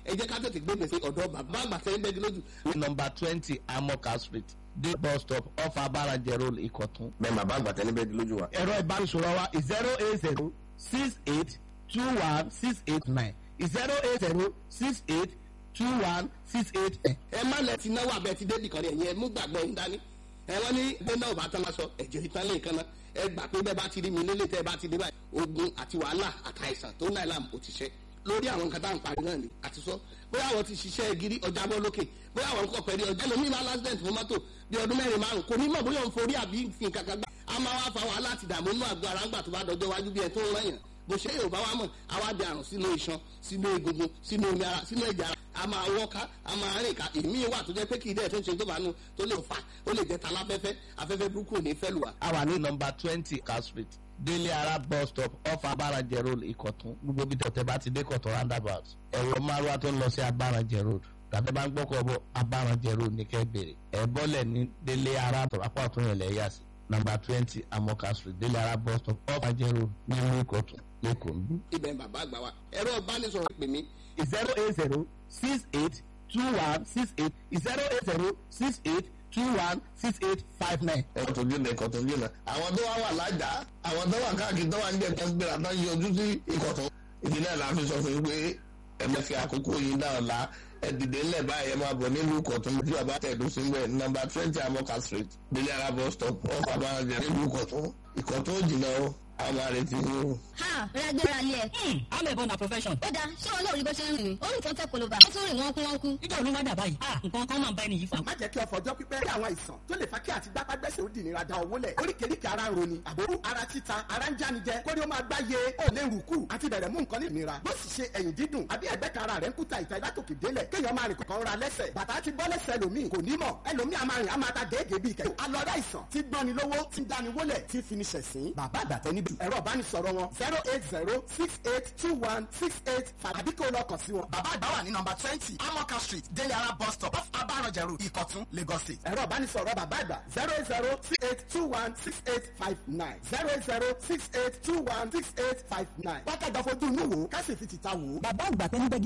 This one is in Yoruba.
ẹ jẹ́ ká tètè gbé gbèsè ọ̀dọ́ bàbá àgbà tẹ́ ń bẹ́gi lójú. ní nọmba twenty amoka street dé bus stop off abarajẹ road ìkọ̀tún. bẹ́ẹ̀ bàbá àgbà tẹ́ níbẹ̀ lójú wa. ẹ̀rọ ìbánisọ̀rọ̀ wa zero eight zero six eight two one six eight nine zero eight zero six eight two one six eight nine. ẹ má lẹ ti náwó abẹ ti débì kan rẹ yẹn mú gbàgbọ́ yín dání ẹ wọ́n ní bí náà bá tán lásọ ẹ̀jẹ̀ ìtàn lè kan náà ẹ gbà pé bẹ́ẹ̀ bá ti rí mi nílé tẹ́ ẹ bá ti dé báyìí ogun àti wàhálà àtàìsàn tó náà làm ó ti ṣe lórí àwọn nǹkan tá à ń parí náà ni àti sọ bóyá àwọn ti ṣiṣẹ́ gírí ọjà bọ́ lókè bóyá àwọn nǹkan pẹ̀lú ọjà lómi máa lásìdẹ̀ǹt fún mọ́tò bí ọdún mẹ́rin márùn kò ní mọ̀ bóyá òun forí àbí fi nǹkan kan gbà á máa wá fa wàhálà àti ìdààmú inú àgọ́ ara ńgbà tó bá dọjọ́ wájú bí ẹ tó ń rẹ̀yàn bó ṣe yóò bá wa mọ̀ àwa di àrùn sínú iṣan sínú egungun sínú omi ara sínú ẹ̀jẹ̀ ara a máa wọ́ká a máa rìn ká èmi wà tó jẹ́ pé kì í dẹ̀ tó ń ṣe tó bá nu tó lè fà ó lè jẹ́ taláfẹ́fẹ́ afẹ́fẹ́ burúkú ò ní fẹ́ lù wá. a wà ní nọmba twenty car street délé ara bus stop off abarajẹ road ìkọ̀tún gbogbo bí tọ̀tẹ̀ bá ti dé kọ̀tún roundabout ẹ̀rọ márùwá tó ń lọ sí abarajẹ road tàbí bá ń gbọ́kọ̀ bọ̀ abarajẹ road ní kẹ́ bèrè ẹ̀ bọ́lẹ̀ ní délé ara apá ọ̀tún yẹn lẹ́yà sí nọmba twenty amoka street délé ara bus stop off abarajẹ road ní ìlú ìkọ̀tún lẹ́kọ̀ọ́ nbí. ibẹ̀ ń bàbá àgbà wa ẹ̀rọ ìbánisọ̀rọ̀ pè mí zero eight zero six eight two one six eight zero eight zero six eight two one six eight five nine. ẹ̀kọ́ tó gbìnà ẹ̀kọ́ tó gbìnà. àwọn tó wá wà lájà àwọn tó wà káàkiri tó wà ń jẹ́ tó ń gbéra tó ń yọjú sí ìkọ̀tún. ìdí náà la fi sọ fún yín pé ẹ má fi àkókò yìí náà la ẹ dìde ńlẹ̀ báyìí ẹ máa bọ̀ nílùú ìkọ̀tún tí bàbá tẹ̀dó sí mbẹ̀ nọmba twenty amoka street délé ara bus stop ọkọ̀ àbájá nílùú ìkọ̀tún ìkọ̀tún ò jìnnà o àwọn àrètí yín o. ha rẹ́gbẹ́ra lé ẹ̀. I'm a born a profession. ó dáa ṣé wọn náà rí bó ṣe ń rìn ó rìn tó ń tẹ́ polówó ó tún rìn wọ́n kú wọ́n kú. Nígbà wo ló wá dà báyìí? Ah, nǹkan kan máa ń bá ẹni yìí fà. má jẹ́ kí ọ̀fọ̀ ọjọ́ pípẹ́ rí àwọn àìsàn tó lè fa kí àti gbápágbẹ́sẹ̀ ó di ìnira da owó lẹ̀ oríkèéríkèé ara ń roni àbórú ara títa ara ń jánijẹ kórí ó máa gbáyé ó lè rùkù àti bẹ̀rẹ̀ mú nǹkan ní ìnira bó sì ṣe ẹ̀yìn dídùn àbí ẹ̀gbẹ́ kan ara rẹ̀ ń kúta ìta ìlátòkè délẹ̀ kéèyàn máa rìn kọ̀ọ̀kan ra lẹ́sẹ̀ bàtà ti bọ́ lẹ́sẹ̀ ẹlòmíì kò ní mọ̀ ẹlòmíì a máa rìn a máa ta gèégèé bíi kẹ̀kẹ́ alọ́dá ìsàn tí gbọ́ni lówó tí ń dáni wólẹ̀ tí fi ni ṣẹ̀sín bàbá àgbàtẹ́ níbi ẹ̀rọ ìbánisọ̀rọ̀ wọn zero eight zero six eight two one six eight five àbí kó lọ kàn sí wọn. bàbá àgbà wà ní nọmba twenty amoka street délé ara bus stop off abarọ̀jẹ̀ road ìkọ̀tún lagos state. ẹ̀rọ ìbánisọ̀rọ̀ bàbá àgbà zero eight zero six eight two one six eight five nine zero eight zero six eight two one six eight five nine. wákàtí àfojú inú wo ká sì fi tìta wò ó. Bàbá àgbà tẹ́ni bẹ́gi